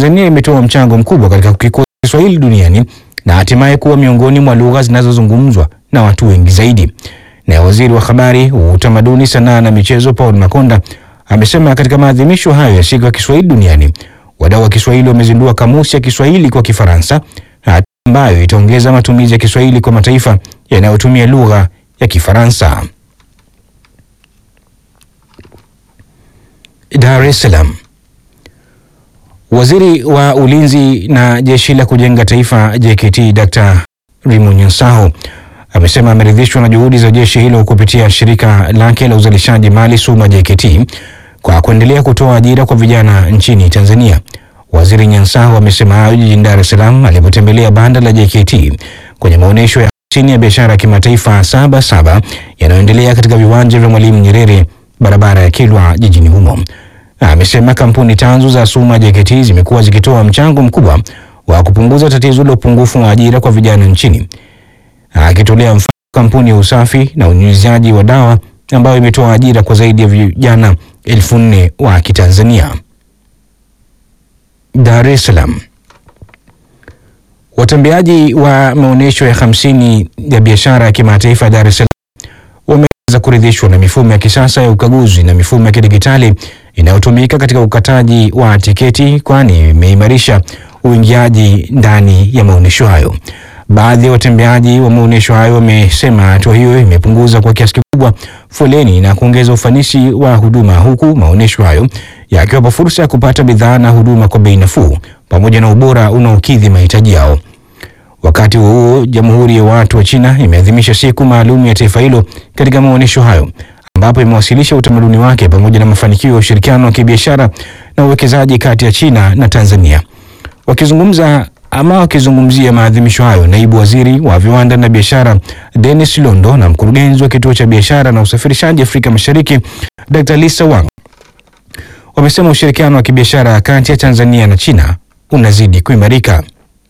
Tanzania imetoa mchango mkubwa katika kukikuza Kiswahili duniani na hatimaye kuwa miongoni mwa lugha zinazozungumzwa na watu wengi zaidi. Na waziri wa habari, utamaduni, sanaa na michezo Paul Makonda amesema katika maadhimisho hayo ya siku ya Kiswahili duniani, wadau wa Kiswahili wamezindua kamusi ya Kiswahili kwa Kifaransa, hatua ambayo itaongeza matumizi ya Kiswahili kwa mataifa yanayotumia lugha ya Kifaransa. Dar es Salaam. Waziri wa Ulinzi na Jeshi la Kujenga Taifa JKT Dr. Rimo Nyansaho amesema ameridhishwa na juhudi za jeshi hilo kupitia shirika lake la uzalishaji mali SUMA JKT kwa kuendelea kutoa ajira kwa vijana nchini Tanzania. Waziri Nyansaho amesema hayo jijini Dar es Salaam alipotembelea banda la JKT kwenye maonyesho ya chini ya biashara ya kimataifa saba saba yanayoendelea katika viwanja vya Mwalimu Nyerere barabara ya Kilwa jijini humo. Amesema kampuni tanzu za SUMA JKT zimekuwa zikitoa mchango mkubwa wa kupunguza tatizo la upungufu wa ajira kwa vijana nchini, akitolea mfano kampuni ya usafi na unyunyiziaji wa dawa ambayo imetoa ajira kwa zaidi ya vijana elfu nne wa Kitanzania. Dar es Salaam. Watembeaji wa maonyesho ya hamsini ya biashara ya kimataifa ya Dar es Salaam wameweza kuridhishwa na mifumo ya kisasa ya ukaguzi na mifumo ya kidigitali inayotumika katika ukataji wa tiketi, kwani imeimarisha uingiaji ndani ya maonyesho hayo. Baadhi ya watembeaji wa maonyesho hayo wamesema hatua hiyo imepunguza kwa kiasi kikubwa foleni na kuongeza ufanisi wa huduma, huku maonyesho hayo yakiwapa fursa ya kupata bidhaa na huduma kwa bei nafuu pamoja na ubora unaokidhi mahitaji yao. Wakati huo huo, Jamhuri ya Watu wa China imeadhimisha siku maalum ya taifa hilo katika maonyesho hayo ambapo imewasilisha utamaduni wake pamoja na mafanikio ya ushirikiano wa kibiashara na uwekezaji kati ya China na Tanzania. Wakizungumza ama wakizungumzia maadhimisho hayo, naibu waziri wa viwanda na biashara Dennis Londo na mkurugenzi wa kituo cha biashara na usafirishaji Afrika Mashariki Dr. Lisa Wang wamesema ushirikiano wa kibiashara kati ya Tanzania na China unazidi kuimarika.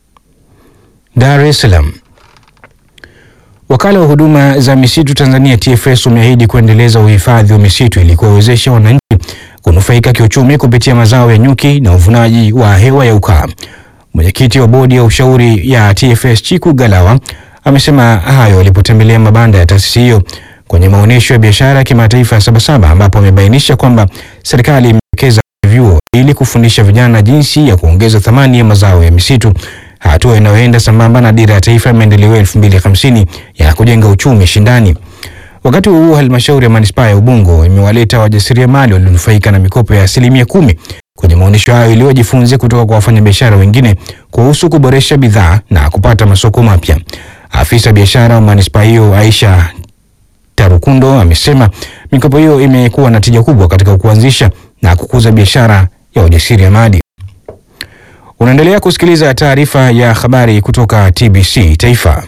Dar es Salaam. Wakala wa huduma za misitu Tanzania TFS umeahidi kuendeleza uhifadhi wa misitu ili kuwawezesha wananchi kunufaika kiuchumi kupitia mazao ya nyuki na uvunaji wa hewa ya ukaa. Mwenyekiti wa bodi ya ushauri ya TFS Chiku Galawa amesema hayo alipotembelea mabanda ya taasisi hiyo kwenye maonyesho ya biashara ya kimataifa ya Sabasaba, ambapo amebainisha kwamba serikali imewekeza vyuo ili kufundisha vijana jinsi ya kuongeza thamani ya mazao ya misitu, hatua inayoenda sambamba na dira ya taifa ya maendeleo ya 2050 ya kujenga uchumi shindani. Wakati huo halmashauri ya manispaa ya Ubungo imewaleta wajasiriamali walionufaika na mikopo ya asilimia kumi kwenye maonyesho hayo ili wajifunze kutoka kwa wafanyabiashara wengine kuhusu kuboresha bidhaa na kupata masoko mapya. Afisa biashara wa manispaa hiyo Aisha Tarukundo amesema mikopo hiyo imekuwa na tija kubwa katika kuanzisha na kukuza biashara ya ujasiriamali. Unaendelea kusikiliza taarifa ya habari kutoka TBC Taifa.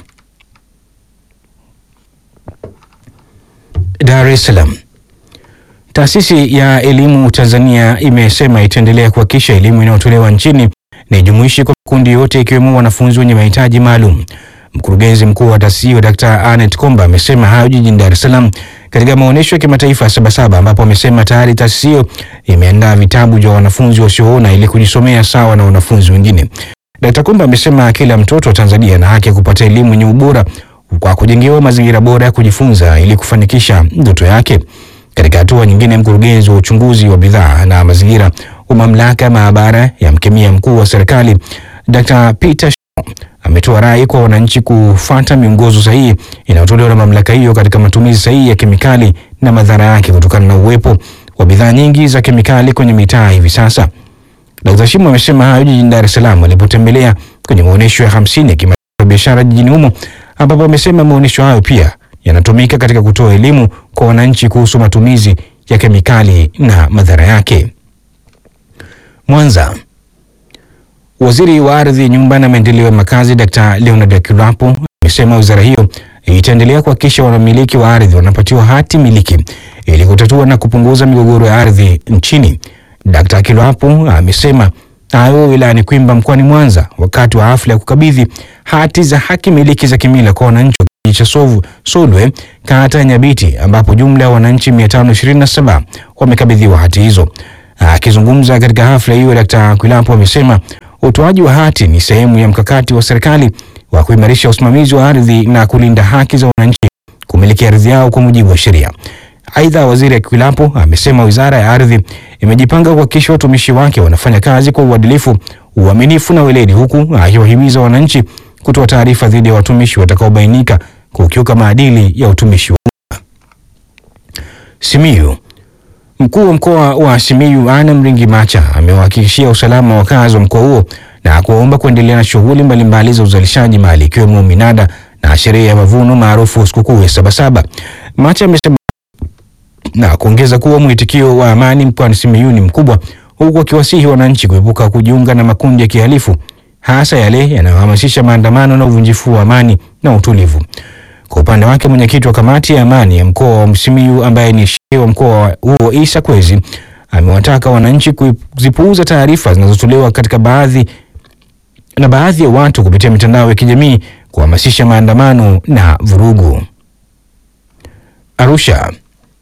Dar es Salaam. Taasisi ya Elimu Tanzania imesema itaendelea kuhakikisha elimu inayotolewa nchini ni jumuishi kwa makundi yote ikiwemo wanafunzi wenye mahitaji maalum. Mkurugenzi mkuu wa taasisi hiyo Dr. Anet Komba amesema hayo jijini Dar es Salaam katika maonyesho ya kimataifa ya Sabasaba, ambapo amesema tayari taasisi hiyo imeandaa vitabu vya wanafunzi wasioona ili kujisomea sawa na wanafunzi wengine. Dr. Komba amesema kila mtoto wa Tanzania ana haki ya kupata elimu yenye ubora kwa kujengewa mazingira bora ya kujifunza ili kufanikisha ndoto yake. Katika hatua nyingine, mkurugenzi wa uchunguzi wa bidhaa na mazingira wa mamlaka ya maabara ya mkemia mkuu wa serikali Dr. Peter Shimo ametoa rai kwa wananchi kufuata miongozo sahihi inayotolewa na mamlaka hiyo katika matumizi sahihi ya kemikali na madhara yake kutokana na uwepo wa bidhaa nyingi za kemikali kwenye mitaa hivi sasa. Dr. Shimo amesema hayo jijini Dar es Salaam alipotembelea kwenye maonyesho ya hamsini ya kimataifa ya biashara jijini humo ambapo amesema maonyesho hayo pia yanatumika katika kutoa elimu kwa wananchi kuhusu matumizi ya kemikali na madhara yake. Mwanza. Waziri wa Ardhi, Nyumba na Maendeleo ya Makazi Dr. Leonard Akwilapo amesema wizara hiyo itaendelea kuhakikisha wanamiliki wa ardhi wanapatiwa hati miliki ili kutatua na kupunguza migogoro ya ardhi nchini. Dr. Akwilapo amesema hayo wilayani Kwimba mkoani Mwanza wakati wa hafla ya kukabidhi hati za haki miliki za kimila kwa wananchi wa kijiji cha Sovu Solwe kata ya Nyabiti ambapo jumla ya wananchi 527 wamekabidhiwa hati hizo. Akizungumza katika hafla hiyo, Dkt. Kwilapo amesema utoaji wa hati ni sehemu ya mkakati wa serikali wa kuimarisha usimamizi wa ardhi na kulinda haki za wananchi kumiliki ardhi yao kwa mujibu wa sheria. Aidha, waziri Kwilapo amesema wizara ya ardhi imejipanga kuhakikisha watumishi wake wanafanya kazi kwa uadilifu, uaminifu na weledi, huku akiwahimiza wananchi kutoa taarifa dhidi ya watumishi watakaobainika kukiuka maadili ya utumishi wa umma. Simiyu. Mkuu wa mkoa wa Simiyu Anna Mringi Macha amewahakikishia usalama wa wakazi wa mkoa huo na kuwaomba kuendelea na shughuli mbalimbali za uzalishaji mali ikiwemo minada na sherehe ya mavuno maarufu sikukuu ya Sabasaba. Macha amesema na kuongeza kuwa mwitikio wa amani mkoani Simiyu ni mkubwa, huku akiwasihi wananchi kuepuka kujiunga na makundi ya kihalifu, hasa yale yanayohamasisha maandamano na uvunjifu wa amani na utulivu. Kwa upande wake mwenyekiti wa kamati ya amani ya mkoa wa Simiyu ambaye ni shehe wa mkoa huo Isa Kwezi amewataka wananchi kuzipuuza taarifa zinazotolewa katika baadhi na baadhi ya watu kupitia mitandao ya kijamii kuhamasisha maandamano na vurugu. Arusha.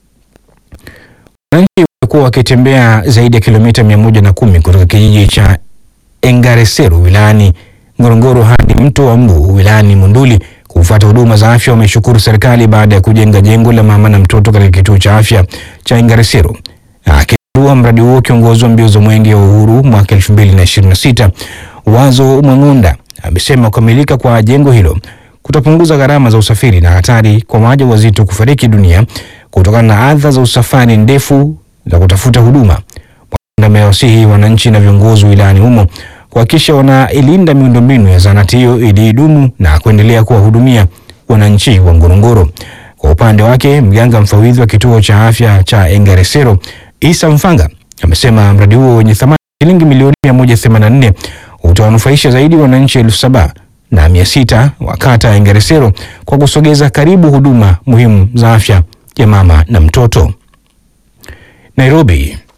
Wananchi walikuwa wakitembea zaidi ya kilomita mia moja na kumi kutoka kijiji cha Engaresero wilayani Ngorongoro hadi mto wa Mbu wilayani Monduli kufuata huduma za afya. Wameshukuru serikali baada ya kujenga jengo la mama na mtoto katika kituo cha afya cha Engaresero. Akizindua mradi huo, kiongozi wa mbio za mwenge wa uhuru mwaka 2026 Wazo Mwang'onda amesema kukamilika kwa jengo hilo kutapunguza gharama za usafiri na hatari kwa wajawazito kufariki dunia kutokana na adha za usafari ndefu za kutafuta huduma. Mwang'onda amewasihi wananchi na viongozi wilayani humo kuhakikisha wanailinda miundombinu ya zahanati hiyo ili idumu na kuendelea kuwahudumia wananchi wa Ngorongoro. Kwa upande wake, mganga mfawidhi wa kituo cha afya cha Engaresero Isa Mfanga amesema mradi huo wenye thamani shilingi milioni 184 utawanufaisha zaidi wananchi elfu saba na mia sita wa kata ya Engaresero kwa kusogeza karibu huduma muhimu za afya ya mama na mtoto. Nairobi.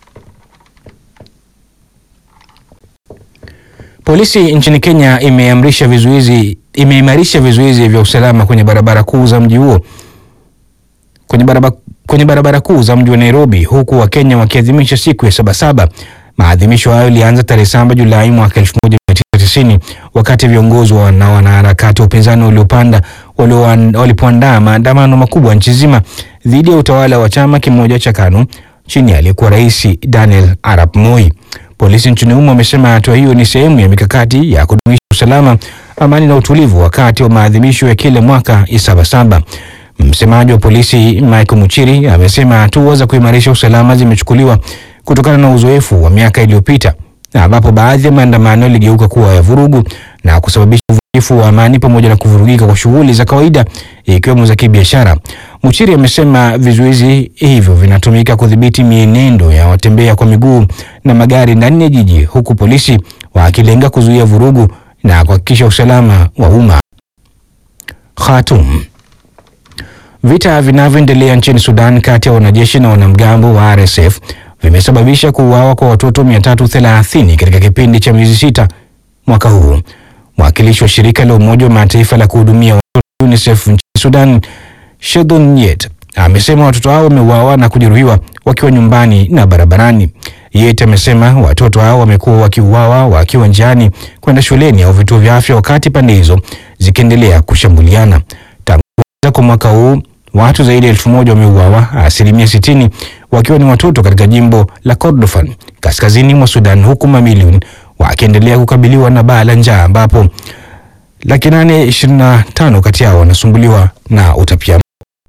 Polisi nchini Kenya imeamrisha vizuizi imeimarisha vizuizi vya usalama kwenye barabara kuu za mji huo kwenye barabara, kwenye barabara kuu za mji wa Nairobi huku Wakenya wakiadhimisha siku ya Sabasaba. Maadhimisho hayo yalianza tarehe 7 Julai mwaka 1990 wakati viongozi na wanaharakati wa upinzani waliopanda walipoandaa maandamano makubwa nchi nzima dhidi ya utawala wa chama kimoja cha KANU chini aliyekuwa Rais Daniel Arap Moi. Polisi nchini humo wamesema hatua hiyo ni sehemu ya mikakati ya kudumisha usalama, amani na utulivu wakati wa maadhimisho ya kila mwaka ya Sabasaba. Msemaji wa polisi Michael Muchiri amesema hatua za kuimarisha usalama zimechukuliwa kutokana na uzoefu wa miaka iliyopita ambapo baadhi ya maandamano yaligeuka kuwa ya vurugu na kusababisha uvunjifu wa amani pamoja na kuvurugika kwa shughuli za kawaida ikiwemo za kibiashara. Muchiri amesema vizuizi hivyo vinatumika kudhibiti mienendo ya watembea kwa miguu na magari ndani ya jiji huku polisi wakilenga kuzuia vurugu na kuhakikisha usalama wa umma. Khartoum. Vita vinavyoendelea nchini Sudan kati ya wanajeshi na wanamgambo wa RSF vimesababisha kuuawa kwa watoto 330 katika kipindi cha miezi sita mwaka huu. Mwakilishi wa shirika la Umoja wa Mataifa la kuhudumia watoto UNICEF nchini Sudan, Shedon Yet, amesema watoto hao wameuawa na kujeruhiwa wakiwa nyumbani na barabarani. Yet amesema watoto hao wamekuwa wakiuawa wakiwa njiani kwenda shuleni au vituo vya afya, wakati pande hizo zikiendelea kushambuliana. Tangu kuanza kwa mwaka huu watu zaidi ya elfu moja wameuawa, asilimia sitini wakiwa ni watoto katika jimbo la Kordofan kaskazini mwa Sudan, huku mamilioni wakiendelea kukabiliwa na baa la njaa ambapo laki nane ishirini na tano kati yao wanasumbuliwa na utapia.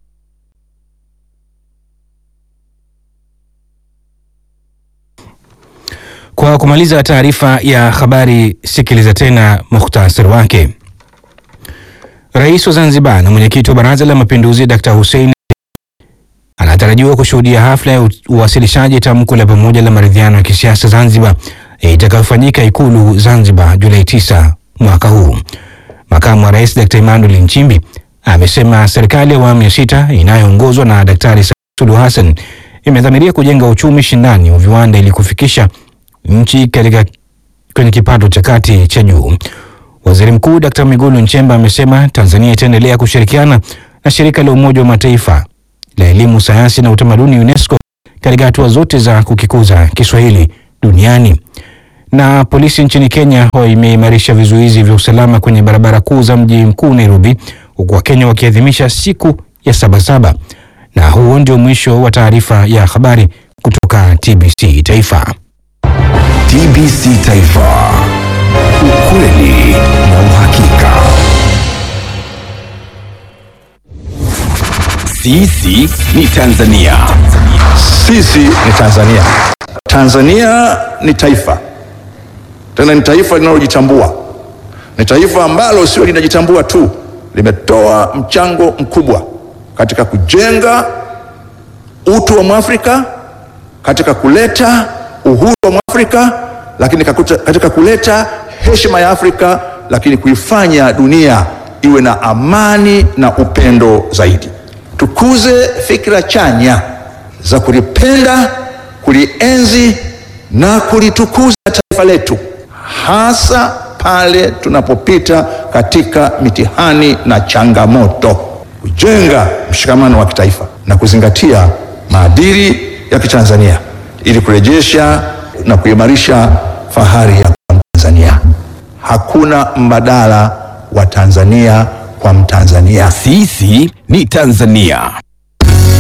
Kwa kumaliza taarifa ya habari, sikiliza tena mukhtasari wake. Rais wa Zanzibar na mwenyekiti wa Baraza la Mapinduzi Dkt. Hussein anatarajiwa kushuhudia hafla ya uwasilishaji tamko la pamoja la maridhiano ya kisiasa Zanzibar itakayofanyika Ikulu Zanzibar Julai 9 mwaka huu. Makamu wa Rais Dkt. Emmanuel Nchimbi amesema serikali ya awamu ya sita inayoongozwa na Daktari Samia Suluhu Hassan imedhamiria kujenga uchumi shindani wa viwanda ili kufikisha nchi katika kwenye kipato cha kati cha juu. Waziri Mkuu Dkt. Mwigulu Nchemba amesema Tanzania itaendelea kushirikiana na shirika la Umoja wa Mataifa la elimu, sayansi na utamaduni UNESCO katika hatua zote za kukikuza Kiswahili duniani. Na polisi nchini Kenya imeimarisha vizuizi vya usalama kwenye barabara kuu za mji mkuu Nairobi, huku Wakenya wakiadhimisha siku ya Sabasaba. Na huo ndio mwisho wa taarifa ya habari kutoka TBC Taifa. TBC Taifa, ukweli na uhakika. Sisi ni Tanzania. Sisi ni Tanzania. Tanzania ni taifa, tena ni taifa linalojitambua. Ni taifa ambalo sio linajitambua tu, limetoa mchango mkubwa katika kujenga utu wa Mwafrika, katika kuleta uhuru wa Mwafrika, lakini kakuta- katika kuleta heshima ya Afrika, lakini kuifanya dunia iwe na amani na upendo zaidi. Tukuze fikra chanya za kulipenda, kulienzi na kulitukuza taifa letu, hasa pale tunapopita katika mitihani na changamoto, kujenga mshikamano wa kitaifa na kuzingatia maadili ya Kitanzania ili kurejesha na kuimarisha fahari ya kuwa Mtanzania. Hakuna mbadala wa Tanzania kwa Mtanzania. Sisi ni Tanzania.